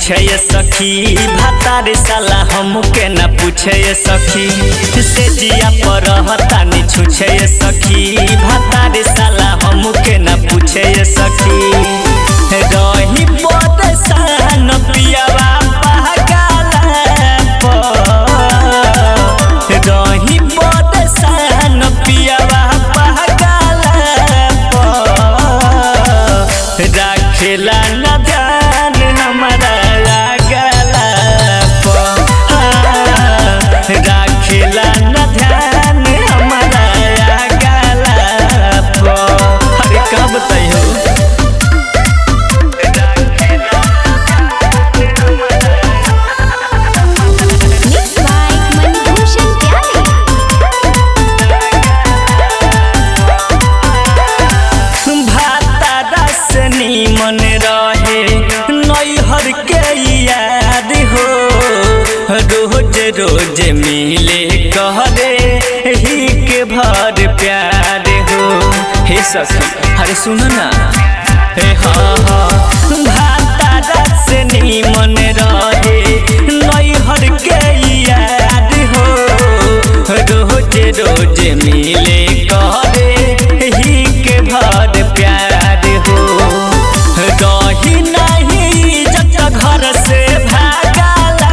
पूछे ये सखी भातार साला हमके न पूछे ये सखी से जिया पर रहतानी छुछे ये सखी भातार साला हमके न पूछे ये सखी रही परेशान पियावा पागला पर रही परेशान पियावा पागला पर राखेला न ध्यान हमारा लागला पर राखेला न ध्यान हमारा लागला पर अरे का बताइयो Mixed by Manbhushan Pyare. भाता से नीमन रहे नैहर के याद हो रोज रोज मिले कहरे ही के भर प्यार हो हे सखी अरे सुनो ना हे हाँ हाँ भाता से नीमन रहे नैहर के याद हो रोज रोज मिले कहरे ही के भर प्यार हो रही नहीं जत घर से भागला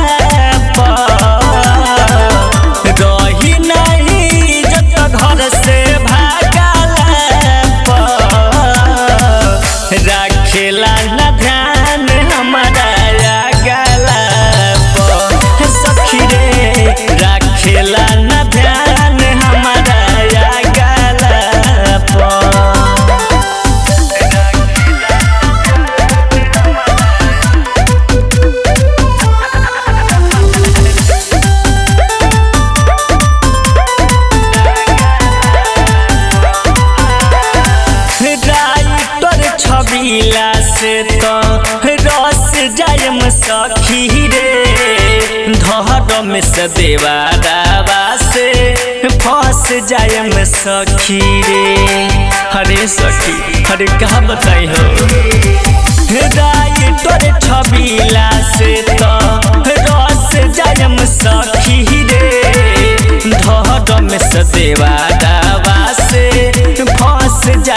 पर रही नहीं जत घर से भागला पर राखेला न ध्यान हमारा गला पर सखी रे राखेला न ध्यान हमारा गला पर राइटर छबीला से तो रस जायम सखी रे धर्म से देवारावा से फंस जायम सखी रे हरे सखी हरे का बताई हो राइटर छबीला से तो रस जायम सखी रे धर्म से देवारावा से फंस